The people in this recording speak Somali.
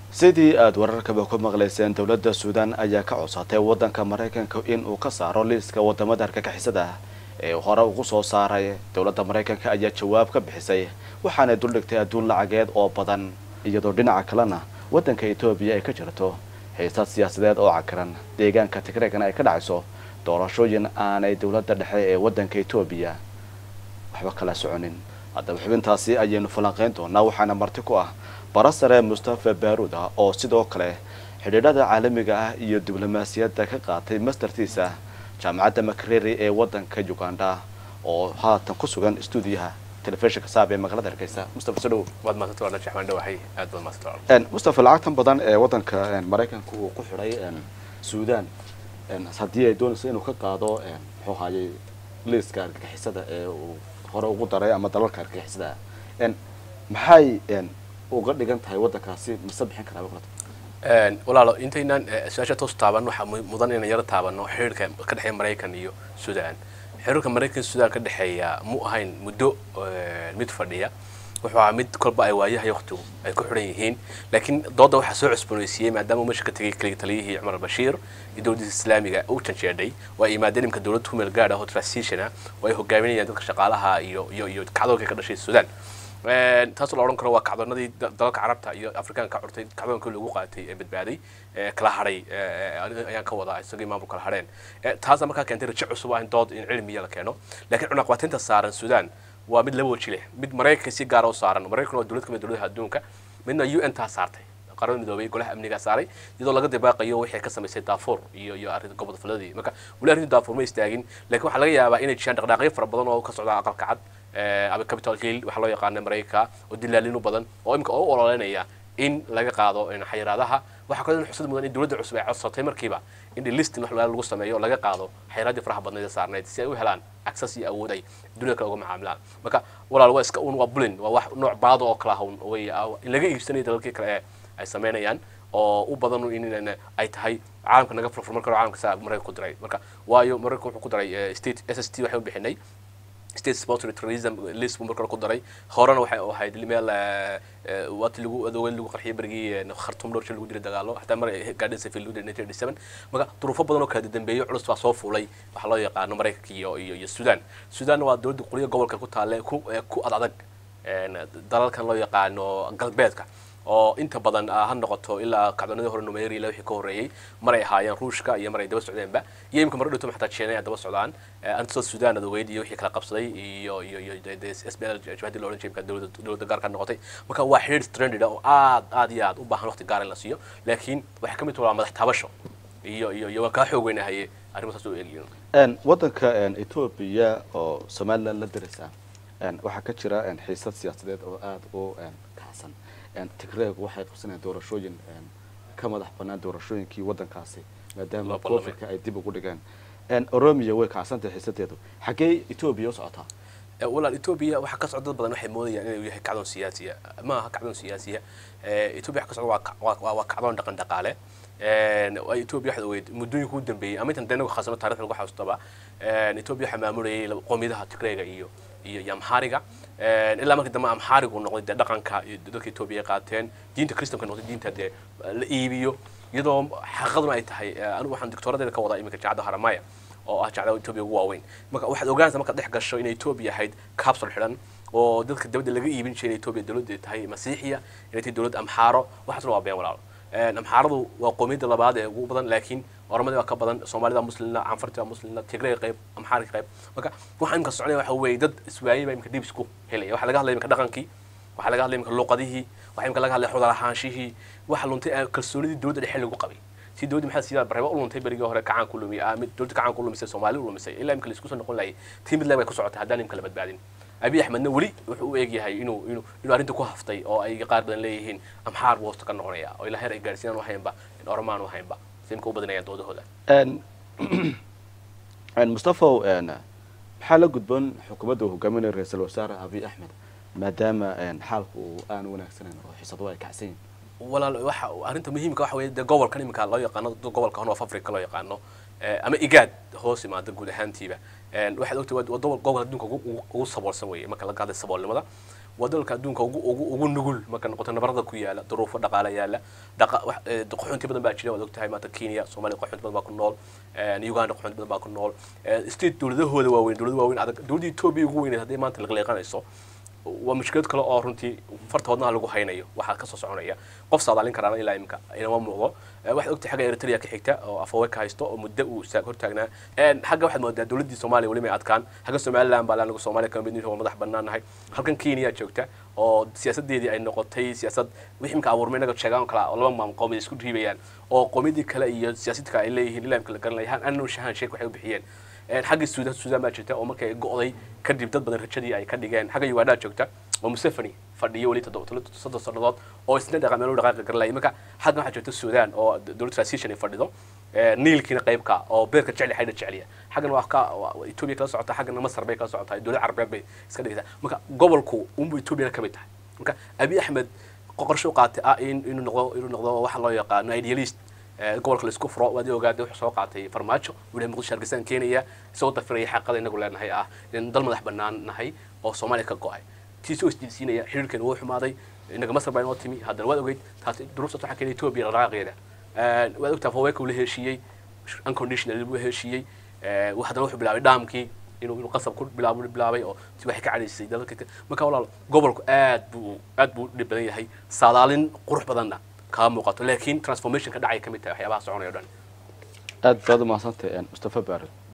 sidii aada wararkaba ku maqlayseen dowladda suudaan ayaa ka codsatay waddanka maraykanka in uu ka saaro liiska wadamada argagixisada ah ee hore ugu soo saaray dowladda maraykanka ayaa jawaab ka bixisay waxaanay duldhigtay adduun lacageed oo badan iyadoo dhinaca kalena waddanka etoobiya ay ka jirto xiisad siyaasadeed oo cakiran deegaanka tigreegana ay ka dhacayso doorashooyin aanay dowladda dhexe ee waddanka etoobiya waxba kala soconin haddaba xubintaasi ayaynu falanqeyn doonaa waxaana marti ku ah barasare mustafa baaruuda oo sidoo kale xidhiidhada caalamiga ah iyo diblomaasiyadda ka qaatay mastertiisa jaamacadda makereri ee waddanka uganda oo haatan ku sugan stuudiyaha telefishinka saab ee magaalada hargeysa mustafa sodhow waad maasanta waa jaxmaan dhawahay aad baad maasanta mustafa lacagtan badan ee waddanka maraykanka uu ku xidhay suudaan haddii ay doonayso inuu ka qaado muxuu haayay liiska argagixisada ee uu hore ugu daray ama dalalka argagixisada ah maxay uga dhigan tahay waddankaasi mase bixin karaa walaalo intaynaan su-aasha toos taaban waxaa mudan inaan yaro taabano xiriirka ka dhexeeya maraykan iyo suudaan xiriirka maraykan suudaan ka dhexeeya mu ahayn muddo mid fadhiya wuxuu ahaa mid kolba ay waayahay waqtigu ay ku xidhan yihiin laakiin dooda waxaa soo cusboonaysiiyey maadaama meesha ka tegay kaliya taliyihii cumar albashiir iyo dowladdiisa islaamiga u janjeedhay oo ay yimaadeen imka dowladda kumeel gaadh ah oo transition ah oo ay hogaaminayaan dadka shaqaalaha iyo iyo iyo kacdoonka ka dhashay suudaan taasoo la odhan karo waa kacdoonadii dalalka carabta iyo afrikaanka ka curtay kacdoonkii lagu qaatay ee badbaaday kala hadhay ayaan ka wadaa isagii maamul kala hadheen taasa markaa keentay rajo cusub ah in dood in cilmiya la keeno laakiin cunaqabateynta saaran suudaan waa mid laba waji leh mid maraykanka si gaara u saaran maraykan waa dowlad kamid dowladaha adduunka midna u n taa saartay qaramada midoobay golaha amniga saaray iyadoo laga dibaaqayo wixii ka samaysay daafuur iyo iyo arrinta gobolka faladii marka weli arrinta daafuur ma istaagin laakiin waxaa laga yaabaa inay jiraan dhaqdhaaqyo fara badan oo ka socda aqalka cad ama capital hill waxaa loo yaqaana maraykanka oo dilaalin u badan oo imika oo u ololeynaya in laga qaado xayiraadaha waxaa kaloo xusad mudan in dowladda cusub ay codsatay markiiba in listin wax lagu sameeyo oo laga qaado xayiraadii faraha badnayd ee saarnayd si ay u helaan access iyo awood ay dunida kale uga macaamilaan marka walaal waa iska un waa bulin waa wax nooc baado oo kala hawn way in laga iibsanayo dalalkii kale ee ay sameynayaan oo u badan in ay tahay caalamka naga furfur marka caalamka saa maraykanka ku diray marka waayo maraykanka wuxuu ku daray state s s t waxay u bixinay state sponsored terrorism list buu marka ku daray horena waxay ahayd meel waati lagu adoogay lagu qarxiyay berigii khartum dhowr shil lagu dilay dagaalo hataa mar gaadhin safil lagu dilay nineteen eighty seven marka duruufo badan oo kala dambeeyo culus baa soo fuulay waxaa loo yaqaano maraykanka iyo iyo iyo sudan sudan waa dowladda qoliya gobolka ku taale ku ku ad adag dalalkan loo yaqaano galbeedka oo inta badan ha noqoto ilaa kacdoonadii hore numeri ilaa wixii ka horreeyey maray ahaayeen ruushka iyo maray daba socdeenba iyo imika mar dhowto xataa china ay daba socdaan antoo sudan adogeyd iyo wixii kala qabsaday iyo iyo iyo s b l jabhadii loohan jiray dowladda dowladda gaarka noqotay marka waa xiriir stranded oo aad aad iyo aad u baahan waqti gaar in la siiyo laakiin waxay ka mid waa madax taabasho iyo iyo iyo waan kaa xoog weynahaye arrimahaas u eegyiin waddanka etoobiya oo somaliland la diraysa waxaa ka jira xiisad siyaasadeed oo aada u kacsan tigreegu waxay qabsanayaan doorashooyin ka madax banaan doorashooyinkii waddankaasi maadaama covidka ay dib ugu dhigeen oromia way kacsantahay xiisadeedu xaggee etoobiya u socotaa walaal etoobiya waxaa ka socda dad badan waxay moodayaan inuu yahay kacdoon siyaasiya ma aha kacdoon siyaasiya etoobiya waxa ka socda waa waa kacdoon dhaqan dhaqaale etoobiya waxaad ogeyd muddooyinka u dambeeyey ama intan denagu khasano taarikh lagu xasuustaba etoobiya waxaa maamulayay qoomiyadaha tigreega iyo iyo iyo amxaariga ilaa markii dambe amxaarigu noqday dee dhaqanka dadka etoobiya ay qaateen diinta kristamka noqday diinta dee la iibiyo iyadoo xaqiiqaduna ay tahay anigu waxaan doctoradeeda ka wadaa iminka jaacadda haramaya oo ah jaacada etoobiya ugu waaweyn marka waxaad ogaanaysaa markaad dhex gasho inay etoobiya ahayd capsule xidhan oo dadka dabadda laga iibin jiray etoobiya dowladda tahay masiixiya inay tahay dowlad amxaaro waxaasna waa been walaalo amxaaradu waa qoomiyadda labaad ee ugu badan laakiin oromadi waa ka badan soomaalida muslimna canfarti waa muslimna tigray qayb amxaarika qayb marka waxa imka socday waxa weeye dad iswaayay baa imka dib isku helaya waxaa laga hadlaya imka dhaqankii waxaa laga hadlaya imka luqadihii waxaa imka laga hadlaya xudar ahaanshihii waxa luntay kalsoonidii dowladda dhexe lagu qabay si dowladda maxaa sidaa barrebo u luntay berigii hore kacaan ku lumiyay mid dowladda kacaan ku lumisay soomaali u lumisay ilaa imka la isku soo noqon lahayay tii mid leeg bay ku socotay haddaan imka la badbaadin abiy axmedna weli wuxuu u eegyahay inuu inuu inuu arrinta ku haftay oo ay qaar badan leeyihiin amxaar buu hosta ka noqonaya oo ilaa heer ay gaarsiinaan u haynba in oromaan u haynba simka u badinayaan doodahooda mustafaw maxaa la gudboon xukuumadda uu hogaaminaya ra-iisul wasaare abiy axmed maadaama xaalku uu aan wanaagsanayn oo xisadu ay kacsan yihin walaal waxa arrinta muhiimka waxa weeye dee gobolkan iminka loo yaqaano gobolka horn of africa loo yaqaano ama igaad hoos imaada guud ahaantiiba waxaad ogtay waa gobol gobol adduunka ugu saboolsan weeye marka laga hadlay saboolnimada waa dalalka adduunka ugu ugu ugu nugul marka noqoto nabarada ku yaala duruufo dhaqaale yaala dhaqa wax eh, qaxoonti badan baa jira waad ogtahay maanta kenya soomaaliya qaxoonti badan baa ku nool eh, uganda qaxoonti badan baa ku nool eh, state dowladahooda waaweyn dowlada waaweyn adag dowladda etoobiya ugu weyneed haddii maanta liqliiqanayso waa mushkilad kale oo runtii farta wadnaha lagu haynayo waxaa kasoo soconaya qof saadaalin karaana ilaa imika inama muuqdo Eh, waxaad ogtahay xagga eritrea ka xigta oo afawey ka haysto oo muddo uu saag hortaagnaa En, xagga waxaad moodaa dowladdii soomaaliya weli may adkaan xagga somaliland baa anagu soomaaliya kama midnihi waa madax banaanahay halkan kenya joogta oo siyaasadeedii ay noqotay siyaasad wixii imika abuurmay inaga sheegaan oo kale oo laba maam qowmiyad isku dhiibayaan oo qowmiyadii kale iyo siyaasadka ay leeyihiin ilaa imika la garanaya annu shahan sheek waxay u bixiyeen En, xagga suudaan suudaan baa jirta oo markay go'day kadib dad badan rajadii ay ka dhigeen xagga uganda joogta oo museveni fadhiyo weli toddoba toddoba- soddon sannadood oo isna dhaqa meel u dhaqaaqi garlaya marka xaggan waxaa jirta suudaan oo dowlad transition ay fadhido Eh, niilkiina qaybka oo beerka jecli xaydha jecliya xaggan waa ka waa- waa etoobiya kala socota xaggana masar bay kala socotaa dowlad carabeed bay iska dhigaysaa marka gobolku unbu etoobiyana ka mid tahay marka abi axmed qoqorsho u qaatay ah in inuu noqdo inuu noqdo waxa loo yaqaano idealist Eh, gobolka la isku furo waad ogaada wuxuu soo qaatay farmaajo uu yahay muqdisho hargeysaan keenaya isagoo dafiraya xaqada inagu leenahay ah in dal madax bannaan nahay oo soomaaliya ka go'ay tiisoo isjiidsiinaya xiriirkeena wuu xumaaday inaga masar baa inoo timi haddana waad ogeyd taas duruuftaas waxaa keenay etoobiya dhaqaaqeeda waad ogtaa faweka uu la heshiiyey unconditional buu heshiiyey Eh, haddana wuxuu bilaabay dhaamkii inuu inuu qasab ku bilaabo bilaabay oo si waxay ka cadhaysay dalalka kale. marka walaal gobolku aad buu aad buu dhib badan yahay saadaalin qurux badanna kama muuqato laakiin transformation ka dhacay ka mid tahay waxyaabaha soconaya o dhan aad baad umahadsantahay mustafa baarud